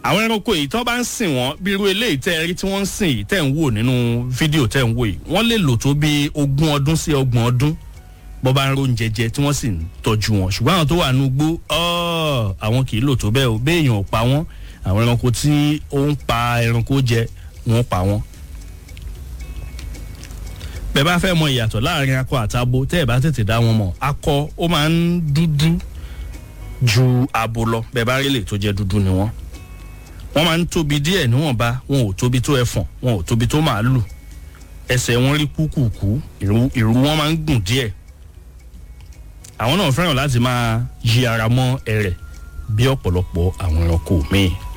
àwọn ẹranko yìí tó bá ń sìn wọ́n bí irú eléyìí tẹ́ ẹ rí tí wọ́n ń sìn yìí tẹ́ ń wò nínú fídíò tẹ́ ń wò yìí wọ́n lè lò tó bí ogún ọdún sí ọgbọ̀n ọdún bọ́ bá ń ro oúnjẹ jẹ tí wọ́n sì ń tọ́jú wọn ṣùgbọ́n àwọn tó wà nínú igbó ọ́ àwọn kì í lò tó bẹ́ẹ̀ o béèyàn ò pa wọ́n àwọn ẹranko tí ó ń pa ẹranko jẹ wọ́n pa wọ́n. bẹ́ẹ̀ bá fẹ́ mọ ìyàtọ̀ láàrin akọ àtabo tẹ́ ẹ̀ bá tètè dá wọn mọ̀ akọ ó máa ń dúdú ju abo lọ bẹ́ẹ̀ bá rí lè tó jẹ́ dúdú ni wọ́n wọ́n máa ń tóbi díẹ̀ níwọ̀nba wọn ò tóbi tó ẹfọ̀n wọn ò tóbi tó màálù ẹsẹ̀ wọn rí kúkúkú ìrù wọn máa ń gùn díẹ̀ àwọn náà fẹ́ràn láti máa yí ara mọ́ ẹrẹ̀ bí ọ̀pọ̀lọpọ̀ àwọn ẹranko míì